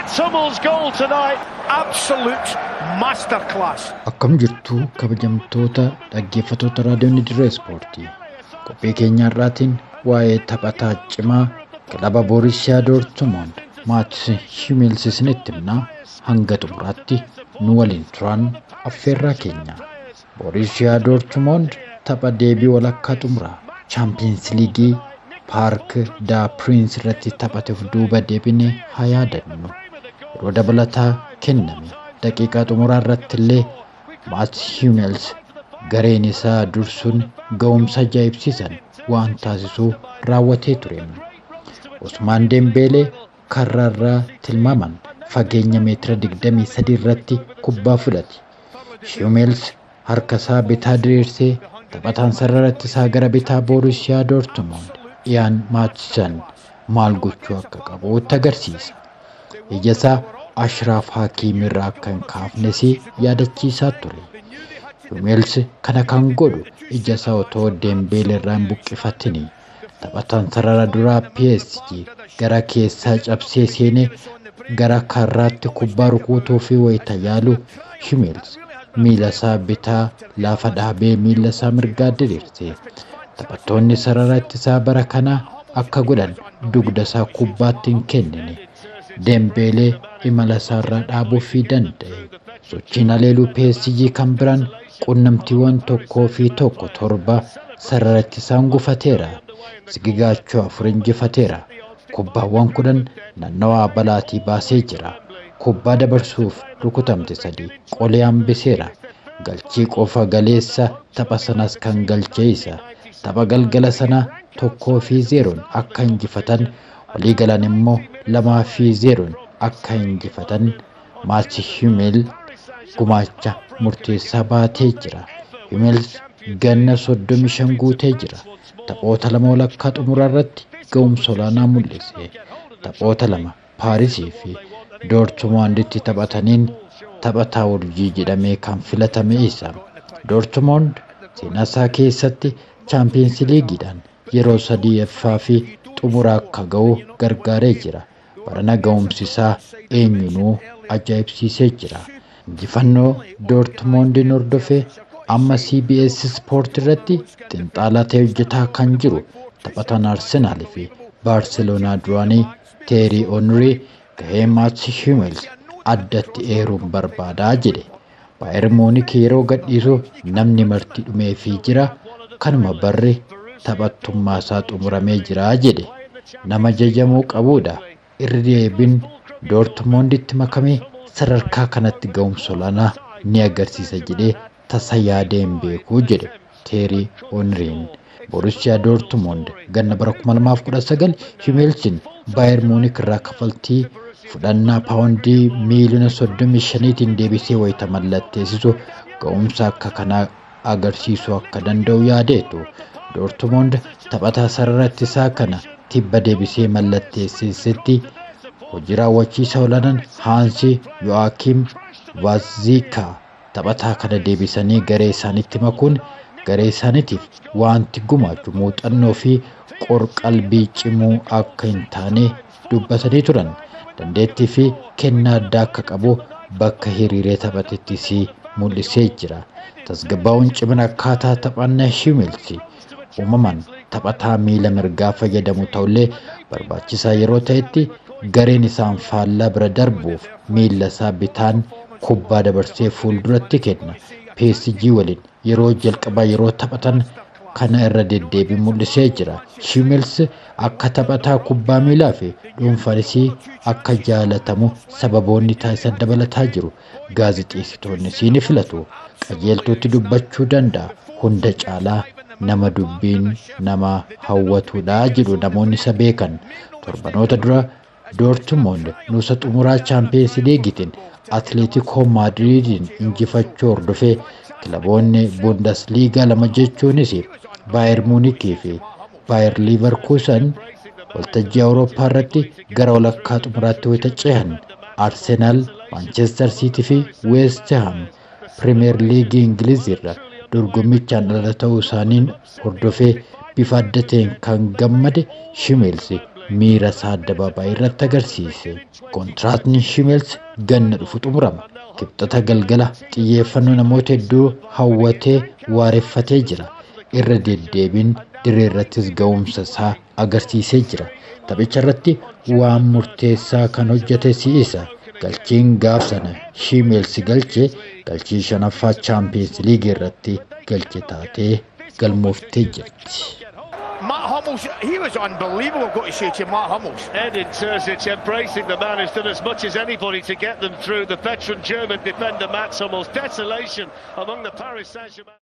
Mats Hummels' goal tonight, absolute masterclass. Akkam jirtu kabajamtoota dhaggeeffattoota raadiyoon dirree ispoortii. Qophii keenya har'aatiin waa'ee taphataa cimaa kilaba Boorissiyaa Doortmund Maats Himmels isinitti himnaa hanga xumuraatti nu waliin turan affeerraa keenya. Boorissiyaa Doortmund tapha deebii walakkaa xumuraa chaampiyeens liigii paark daa piriins irratti taphateef duuba deebine haa yaadannu. Yeroo dabalataa kenname daqiiqaa xumuraa irratti illee Maats Himmels gareen isaa dursuun ga'umsa ajaa'ibsiisan waan taasisuu raawwatee ture. Usmaan Dembeelee karraarraa tilmaaman fageenya meetira 23 irratti kubbaa fudhate. Himmels harka isaa bitaa diriirsee taphataan sarara ittisaa gara bitaa Boorissiyaa Doortmund Iyaan Maatsan maal gochuu akka qabuutti agarsiisa. Ija isaa Ashraaf Hakiim irraa akka hin kaafnes yaadachiisaa ture. Himmels kana kan godhu ija isaa otoo Dembeelee irraa hin buqqifatin taphataan sarara duraa PSG gara keessaa cabsee seenee gara karraatti kubbaa rukutuu fi wayita yaalu Himmels miila isaa bitaa lafa dhaabee miila isaa mirgaa diriirse. Taphattoonni sarara ittisaa bara kanaa akka godhan dugda isaa kubbaatti hin kennine. Dembeelee imala isaarraa dhaabuufii danda'e. Sochiin haleeluu PSG kan biraan qunnamtiiwwan tokkoo fi tokko torba sarara ittisaan gufateera. Sigigaachoo afur injifateera. Kubbaawwan kudhan naannawaa balaatii baasee jira. Kubbaa dabarsuuf rukutamte sadii qolee hambiseera. Galchii qofa galeessa tapha sanas kan galchee isa. Tapha galgala sanaa tokkoo fi zeeroon akka injifatan walii galan immoo lamaa fi zeeroon akka injifatan Maats Himmels gumaacha murteessaa baatee jira. Himmels ganna soddomi shan guutee jira. Taphoota lama walakkaa xumuraa irratti ga'umsa olaanaa mul'ise. Taphoota lama Paarisii fi Doortmunditti taphataniin taphataa urjii jedhamee kan filatame isa. Doortmund seenaa isaa keessatti chaampiyeens liigiidhaan yeroo sadieeffaa fi xumura akka ga'u gargaaree jira. Barana ga'umsi isaa eenyunuu ajaa'ibsiisee jira. Injifannoo Doortmundiin hordofee amma CBS Sport irratti xinxaalaa ta'ee hojjetaa kan jiru taphataan Arsenaal fi Baarseloonaa duraanii Teerii Onrii gahee Maats Himmels addatti eeruun barbaadaa jedhe. Baayer Muunik yeroo gadhiisu namni marti dhumeefii jira kanuma barri taphattummaa isaa xumuramee jira jedhe. Nama jajamuu qabuudha. Irri deebiin Doortmunditti makamee sadarkaa kanatti ga'umsa olaanaa ni agarsiisa jedhee tasa yaadee hin beekuu jedhe Teerii Onriin. Borussiyaa Doortmund ganna bara 2019 Himmelsin Baayer Muunik irraa kafaltii fudhannaa paawundii miiliyoona 35tiin deebisee wayita mallatteessisu ga'umsa akka kanaa agarsiisuu akka danda'u yaadeetu. Doortmund taphataa sarara ittisaa kana tibba deebisee mallatteessisetti hojii raawwachiisa olaanaan Haansi Yo'aakiim Vaazikaa taphataa kana deebisanii garee isaanitti makuun garee isaaniitiif wanti gumaachu muuxannoo fi qorqalbii cimuu akka hin taane dubbatanii turan. Dandeettii fi kennaa addaa akka qabu bakka hiriiree taphatettis mul'isee jira. Tasgabbaa'uun cimina akkaataa taphannaa Himmels uumamaan taphataa miila mirgaa fayyadamu ta'ullee barbaachisaa yeroo ta'etti gareen isaan faallaa bira darbuuf miila isaa bitaan kubbaa dabarsee fuulduratti kenna. PSG waliin yeroo jalqabaa yeroo taphatan kana irra deddeebiin mul'isee jira. Himmels akka taphataa kubbaa miilaa fi dhuunfaanis akka jaalatamu sababoonni taasisan dabalataa jiru. Gaazexeessitoonnis ni filatu. Qajeeltuutti dubbachuu danda'a. Hunda caalaa nama dubbiin nama hawwatudha jedhu namoonni isa beekan. Torbanoota dura Doortmund nuusa xumuraa chaampiyeens liigitiin Atleetiikoo Maadiriidiin injifachuu hordofee kilaboonni Bundesliigaa lama jechuunis Baayer Muunikii fi Baayer Liiverkuusen waltajjii Awurooppaa irratti gara walakkaa xumuraatti wayita cehan Arsenaal, Maanchestar Siitii fi Weest Ham Pirimeer Liigii Ingiliz irra dorgommichaan ala ta'uu isaaniin hordofee bifa adda ta'een kan gammade Shimeels miira isaa addabaabaayii irratti agarsiise. Kontiraatni Shimeels ganna dhufu xumurama. Kibxata galgala xiyyeeffannoo namoota hedduu hawwatee waareffatee jira. Irra deddeebiin diree irrattis ga'umsa isaa agarsiisee jira. Taphicha irratti waan murteessaa kan hojjete si'isa. Galchiin gaaf sana Shimeels galche galchii shanaffaa chaampiyeens liigii irratti galche taatee galmooftee jirti. Matt Hummels, he was unbelievable, I've got to say to you, Matt Hummels. Edin Terzic embracing the man who's done as much as anybody to get them through. The veteran German defender Mats Hummels. Desolation among the Paris Saint-Germain.